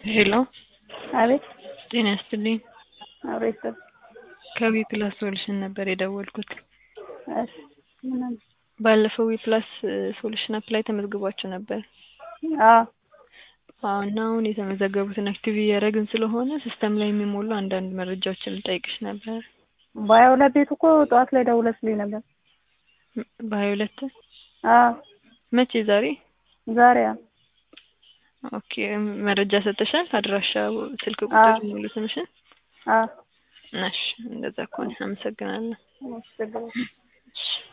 ሄሎ አቤት ጤና ይስጥልኝ። አብሮ ይስጥ ከዊፕላስ ሶሉሽን ነበር የደወልኩት። እሺ ምን አለ? ባለፈው ዊፕላስ ሶሉሽን አፕ ላይ ተመዝግቧቸው ነበር። አዎ አዎ እና አሁን የተመዘገቡትን አክቲቭ እያደረግን ስለሆነ ሲስተም ላይ የሚሞሉ አንዳንድ መረጃዎችን ልጠይቅሽ ነበር። በሀያ ሁለት ቤቱ እኮ ጠዋት ላይ ደውለሽልኝ ነበር። በሀያ ሁለት አዎ መቼ ዛሬ? ዛሬ አዎ ኦኬ መረጃ ሰጥተሻል? አድራሻ፣ ስልክ ቁጥር፣ አዎ ሙሉ ስምሽን? አዎ እሺ እንደዛ ከሆነ አመሰግናለሁ። አመሰግናለሁ። እሺ